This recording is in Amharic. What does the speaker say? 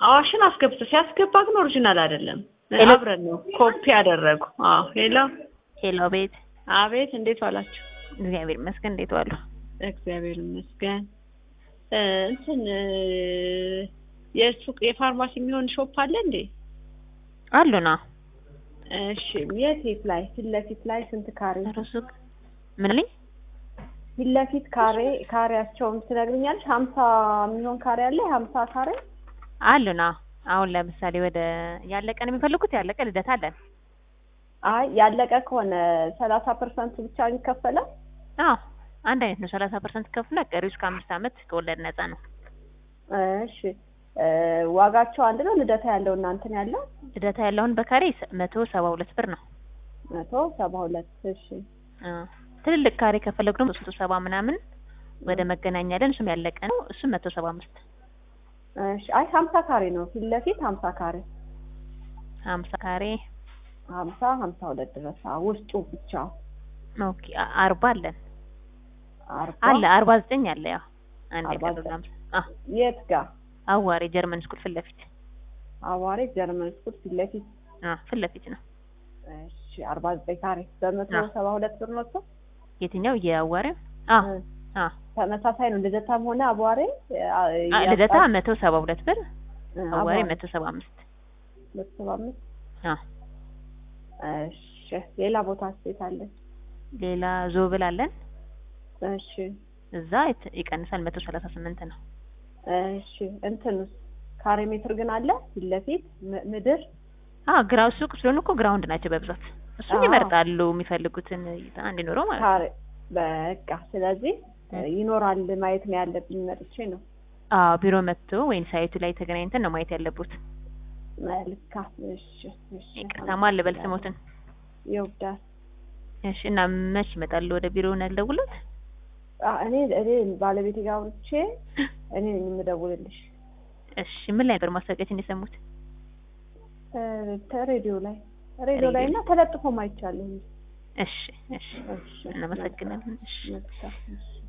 አዋሽን አስገብቶ ሲያስገባ ግን ኦሪጂናል አይደለም። ሄሎ? አብረን ነው ኮፒ ያደረጉ። አዎ ሄሎ፣ ሄሎ ቤት አቤት፣ እንዴት ዋላችሁ? እግዚአብሔር ይመስገን። እንዴት ዋሉ? እግዚአብሔር ይመስገን። እ እንትን እ የሱቅ የፋርማሲ የሚሆን ሾፕ አለ እንዴ? አሉና እሺ፣ የት የት ላይ? ፊት ለፊት ላይ ስንት ካሬ? ሱቅ ምን ልኝ ፊት ለፊት ካሬ ካሬያቸውን ትነግሪኛለሽ? ሀምሳ የሚሆን ካሬ አለ። ሀምሳ ካሬ አሉና አሁን ለምሳሌ ወደ ያለቀ ነው የሚፈልጉት? ያለቀ ልደት አለን። አይ ያለቀ ከሆነ ሰላሳ ፐርሰንት ብቻ ይከፈላል። አዎ አንድ አይነት ነው። ሰላሳ ፐርሰንት ከፍላ ቀሪው እስከ አምስት ዓመት ከወለድ ነፃ ነው። እሺ እ ዋጋቸው አንድ ነው። ልደታ ያለው እናንተን ያለው ልደታ ያለውን በካሬ መቶ ሰባ ሁለት ብር ነው። መቶ ሰባ ሁለት እሺ አ ትልልቅ ካሬ ከፈለጉ ደግሞ ሶስት መቶ ሰባ ምናምን ወደ መገናኛ ያለን እሱም ያለቀ ነው። እሱም መቶ ሰባ አምስት እሺ አይ ሀምሳ ካሬ ነው ፊት ለፊት ሀምሳ ካሬ ሀምሳ ካሬ ሀምሳ ሀምሳ ሁለት ድረስ አዎ፣ ውስጡ ብቻ ኦኬ አ- አርባ አለን አርባ አለ አርባ ዘጠኝ አለ ያው አንድ አርባ የቀረው ዘጠኝ። ሀምሳ አ የት ጋር አዋሬ ጀርመን ስኩል ፊት ለፊት አዋሬ ጀርመን ስኩል ፊት ለፊት አ ፊት ለፊት ነው። እሺ አርባ ዘጠኝ ካሬ በመቶ አዎ። ሰባ ሁለት ብር ነው እሱ የትኛው የአዋሬው? አ እ አ ተመሳሳይ ነው ልደታም ሆነ አቧሬ አ ልደታ መቶ ሰባ ሁለት ብር አዋሬ አዋሬ መቶ ሰባ አምስት መቶ ሰባ አምስት አ እሺ ሌላ ቦታ ስቴት አለ ሌላ ዞብል አለን እሺ እዛ ይት- ይቀንሳል መቶ ሰላሳ ስምንት ነው። እሺ እንትንስ ካሬ ሜትር ግን አለ ፊት ለፊት ም- ምድር አ ግራው ሱቅ ስለሆኑ እኮ ግራውንድ ናቸው በብዛት እሱን አዎ። ይመርጣሉ የሚፈልጉትን እይታ እንዲኖረው ማለት ነው። ካሬ በቃ ስለዚህ እ። ይኖራል ማየት ነው ያለብኝ መጥቼ ነው አዎ ቢሮ መጥቶ ወይም ሳይቱ ላይ ተገናኝተን ነው ማየት ያለቡት። መልካም እሺ እሺ ይቅርታ ማን ልበል ስሞትን? ይወዳል እሺ እና መች ይመጣሉ ወደ ቢሮ ነው ያልደውሉት? እኔ እኔ ባለቤቴ ጋር አውርቼ እኔ ነኝ የምደውልልሽ እሺ ምን ላይ ነበር ማስታወቂያችን የሰሙት? እ ሬዲዮ ላይ ሬዲዮ ላይ እና ተለጥፎ ማይቻለሁ እሺ እሺ እሺ እናመሰግናለን። እሺ መልካም እሺ